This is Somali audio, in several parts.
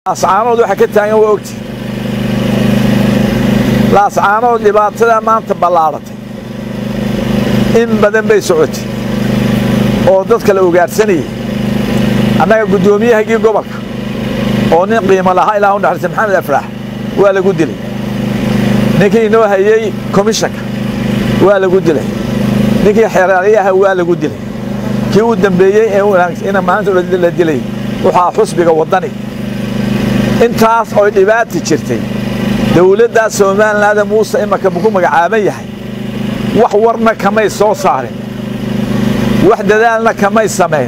laascaanood waxa ka taagan waa ogti laascaanood dhibaatada maanta ballaaratay in badan bay socotay oo dadka la ugaadhsanayay annaga guddoomiyahagii gobolka oo nin qiimo lahaa ilaa u naxariista maxamed afraax waa lagu dilay ninkii inoo hayey komishanka waa lagu dilay ninkii xeeraaliyaha waa lagu dilay kii u dambeeyey ee ina maanta la dilay waxaa xusbiga waddani intaas oy dhibaata jirtay dawladdaa somalilaanda muuse imanka ku magacaaban yahay wax warna kamay soo saarin wax dadaalna kamay samayn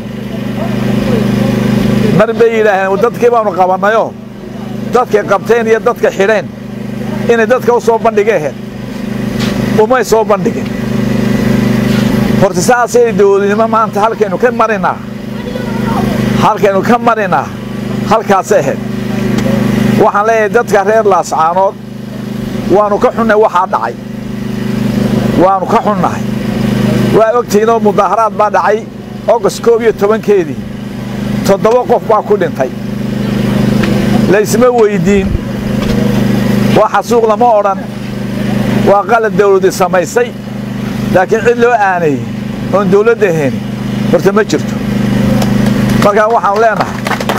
mar bay yidhaaheen dadkii baanu qabannayoo dadkay qabteen iyo dadka xidheen inay dadka u soo bandhigeen umay soo bandhigin horta saasay dawladnimo maanta halkaynu ka marinaa halkaynu ka marinaa halkaasay ahayd waxaan leeyahay dadka reer laascaanood waannu ka xunnay waxaa dhacay waannu ka xunnahay waa ogtihiinoo mudaaharaad baa dhacay ogost koob iyo tobankeedii toddoba qof baa ku dhintay laysma weyddiin waa xasuuq lama odhan waa qalad dawladi samaysay laakiin cid loo aanayey oon dawladda ahayn horta ma jirto markaa waxaanu leenahay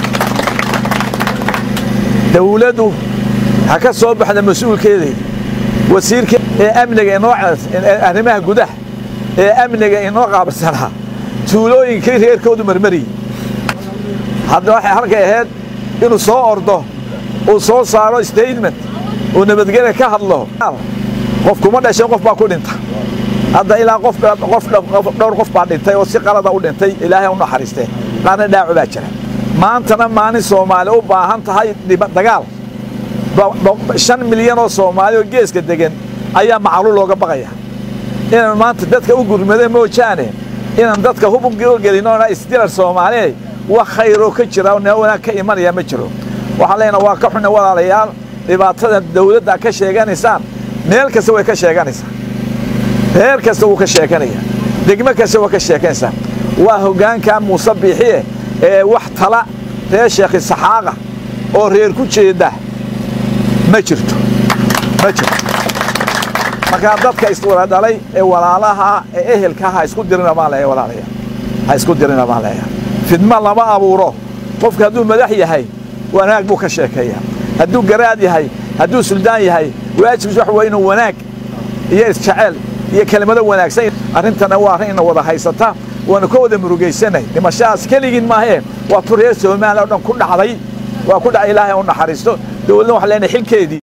dawladdu ha ka soo baxda mas-uulkeedii wasiirka ee amniga inoo arrimaha gudaha ee amniga inoo qaabilsanaa tuulooyinkii reerkoodu marmariyey hadda waxay halkay ahayd inuu soo ordo uu soo saaro statement uu nabadgelya ka hadlo qof kuma dhashan qof baa ku dhinta hadda ilaa qof dhowr qof baa dhintay oo si qalada u dhintay ilaahay u naxariistee qaarna dhaaco baa jira maantana maalin soomaali u baahan tahay dagaal shan milyan oo soomaali oo geeska degan ayaa macluul looga baqaya inaan maanta dadka u gurmada moojaane inaan dadka hub u gelinoona isdilar soomaaliye wax khayroo ka jira wanaag ka imanaya ma jiro waxaan leenaha waa ka xunna walaalayaal dhibaatada dawladda ka sheeganaysaan meel kasta way ka sheeganaysaa reer kasta wuu ka sheeganaya degmo kasta waa ka sheeganaysaa waa hoggaanka muuse biixiye ee wax tala reer sheekhi saxaaqa oo reer ku jeeda ma jirto ma jirto markaa dadka iswada dhalay ee walaalaha ee ehelka ha isku dirina baan leeya walaalaya ha isku dirina baan leeya fidma lama abuuro qofka hadduu madax yahay wanaag buu ka sheekeeya hadduu garaad yahay hadduu suldaan yahay waajibkiis wax waa inuu wanaag iyo isjecel iyo kelimado wanaagsan arrintana waa arrin ina wada haysata waanu ka wada murugaysanay dhimashadaas keligiin maahee waa tu reer somaliya o dhan ku dhacday waa ku dhacay ilaahay u naxariisto dawladna waxaa leenahay xilkeedii